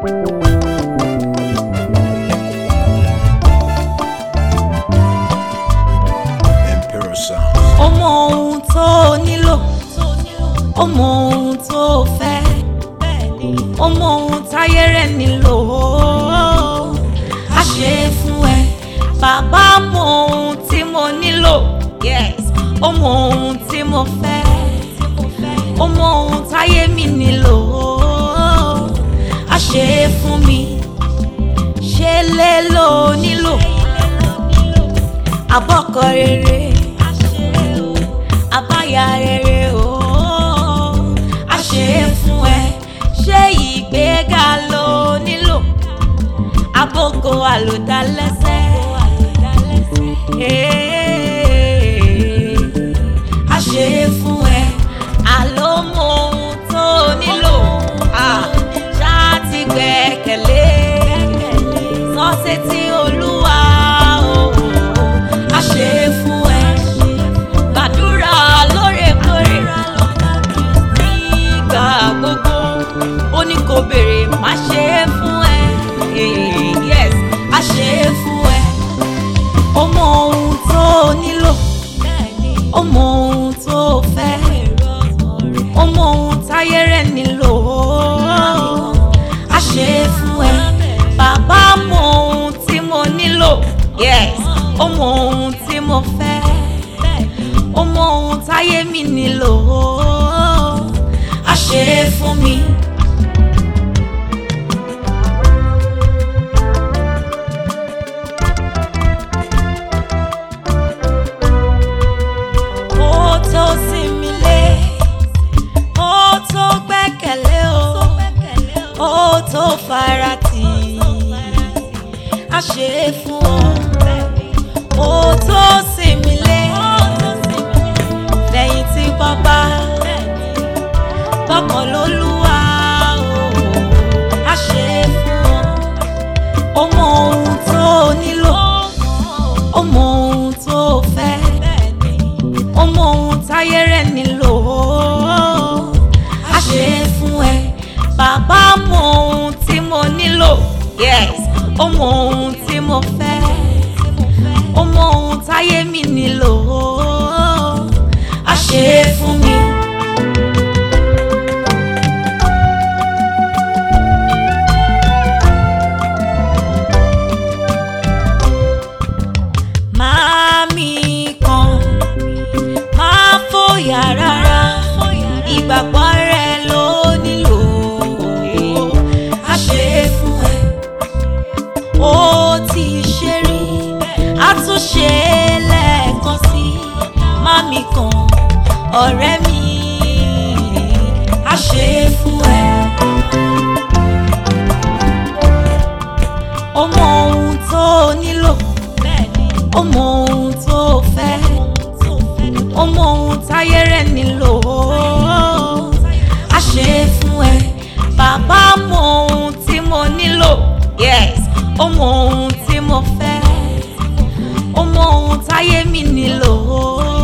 Imperial Sound. ó mọ ohun tó nílò ó mọ ohun tó fẹ́ ó mọ ohun táyé rẹ̀ nílò á ṣe é fún ẹ bàbá mọ ohun tí mo nílò yes ó mọ ohun tí mo fẹ́ ó mọ ohun táyé mi nílò á ṣe é fún mi ṣe lé lò nílò àbọ̀kọ rere àbáyà rere o a ṣe é fún ẹ ṣé ìgbéga ló nílò àbókò àlòdálẹ́sẹ̀ Ee, a ṣe é fún ẹ àló mọ ohun tó nílò Ah, ṣáà ti gbẹ́kẹ̀lé sọ́sẹ̀ tí olúwa o a ṣe é fún ẹ gbàdúrà lóòrèkóòrè nígbà gbogbo ó ní kò béèrè má ṣe é fún ẹ Eh, yes a ṣe é fún ẹ ó mọ ohun tó nílò ó mọ ohun tó fẹ́ ó mọ ohun táyé rẹ̀ nílò a ṣe é fún ẹ bàbá mọ ohun tí mo nílò yes ó mọ ohun tí mo fẹ́ ó mọ ohun táyé mi nílò a ṣe é fún mi. ó tó sinmi lé ó tó gbẹ́kẹ̀lé o ó tó farati a ṣe é fún ọ ó tó sinmi lé lẹ́yìn tí bàbá gbọ́kàn lólúwa o a ṣe é fún ọ ó mọ ohun tó nílò ó mọ ohun tó fẹ́ ó mọ ohun táyé rẹ̀ nílò a ṣe é fún ẹ bàbá mọ ohun tí mo nílò yes ó mọ ohun tí mo fẹ́ ó mọ ohun táyé mi nílò a ṣe é fún mi. Màámi kan máa fòyà rárá ìgbàgbọ́ rẹ ló nílò a ṣe é fún ẹ ó ti ṣe rí a tún ṣe é lẹ́ẹ̀kan sí màámi kan ọ̀rẹ́ mi a ṣe é fún ẹ. ó mọ ohun tó nílò ó mọ ohun tó fẹ́ ó mọ ohun táyé rẹ̀ nílò a ṣe é fún ẹ bàbá mọ ohun tí mo nílò yes ó mọ ohun tí mo fẹ́ ó mọ ohun táyé mi nílò